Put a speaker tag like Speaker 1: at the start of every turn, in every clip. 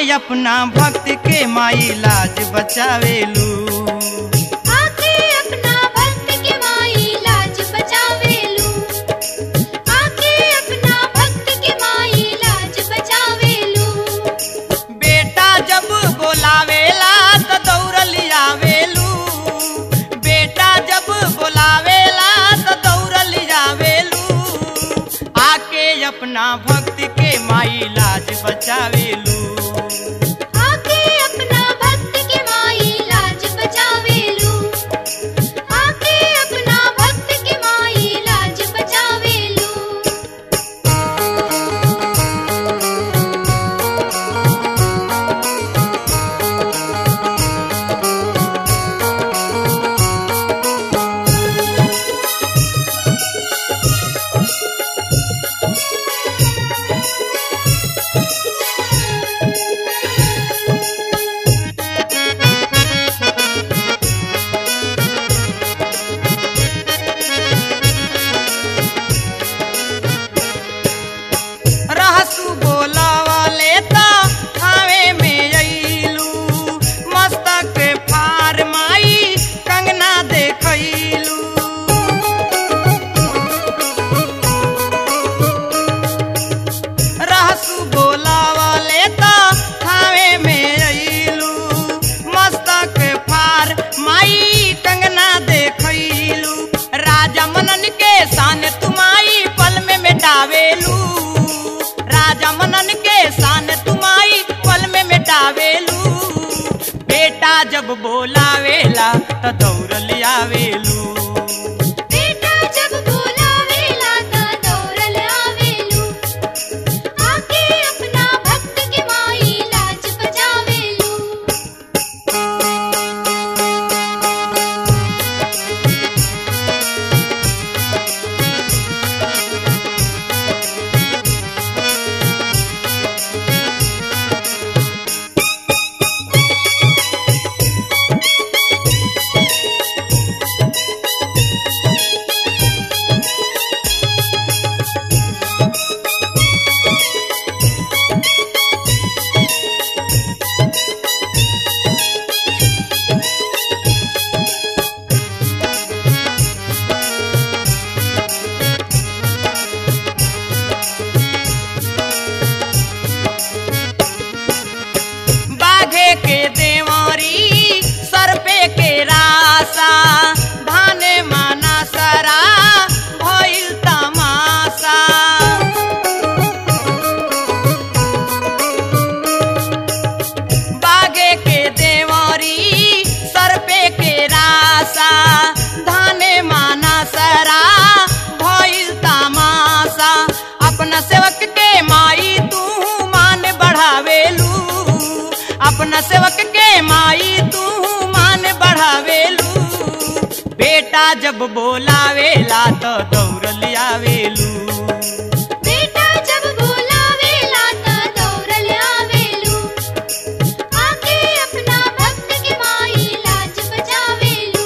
Speaker 1: अपना भक्त के माई लाज बचावेलू
Speaker 2: आके अपना भक्त के माई लाज बचावेलू आके अपना भक्त के माई लाज बचावेलू
Speaker 1: बेटा जब बोलावेला त दौड़ल आवेलू बेटा जब बोलावेला त दौड़ल आवेलू आके अपना भक्त के माई लाज बचावेलू
Speaker 2: आके अपना भक्त के माई लाज बचावेलू आके अपना भक्त के माई लाज बचावेलू
Speaker 1: रहसु बोलावले त खावे में अइलू मस्तक फार माई कंगना देखैलू रहसु बोलावले त खावे में अइलू मस्तक फार माई कंगना देखैलू राजा मनन के सान तुमाई पल में मिटावेलू राजा मनन के सान तुमाई पल में मिटावेलू बेटा जब बोलावेला त दौड़ल आवेलू
Speaker 2: बेटा जब बोलावेला त दौड़ल आवेलू आके अपना भक्त के माई लाज बचावेलू
Speaker 1: बाघे के देवरी सर पे के रासा धाने माना सरा भइल तमासा बागे के देवरी सर पे के रासा धाने माना सरा भइल तमासा अपना सेवक के माई तू मान बढ़ावेलू अपना सेवक के माई तू मान बढ़ावेलू बेटा जब बोलावेला तो दौड़ल आवेलू
Speaker 2: बेटा जब बोलावेला त दौड़ल आवेलू आके अपना भक्त के माई लाज बचावेलू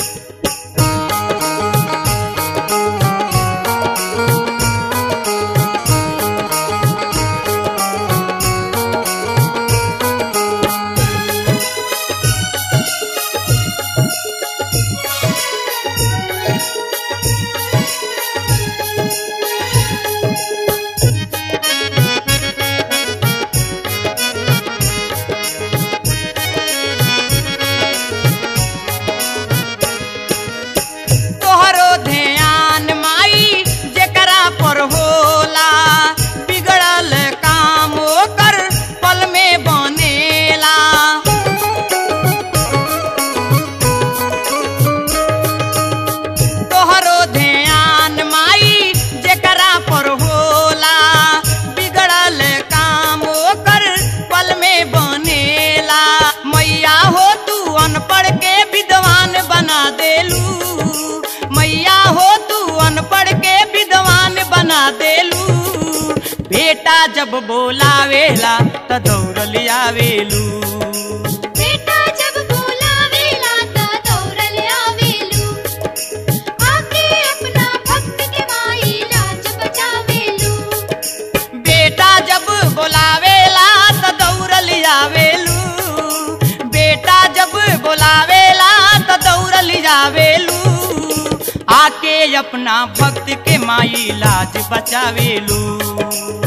Speaker 1: तोहरो ध्यान माई जेकरा पर होला बिगड़ल काम ओकर पल में बनेला तोहरो ध्यान माई जेकरा पर होला बिगड़ल काम ओकर पल में बनेला मैया हो तू अनपढ़ के विद्वान बना देलू मैया हो तू अनपढ़ के विद्वान बना देलू बेटा जब बोलावेला त दौड़ल आवेलू
Speaker 2: बेटा जब बोलावेला त दौड़ल आवेलू आके अपना भक्त के माई लाज बचावेलू
Speaker 1: बेटा जब बोलावेला त दौड़ल गिरावेलू आके अपना भक्त के माई लाज बचावेलू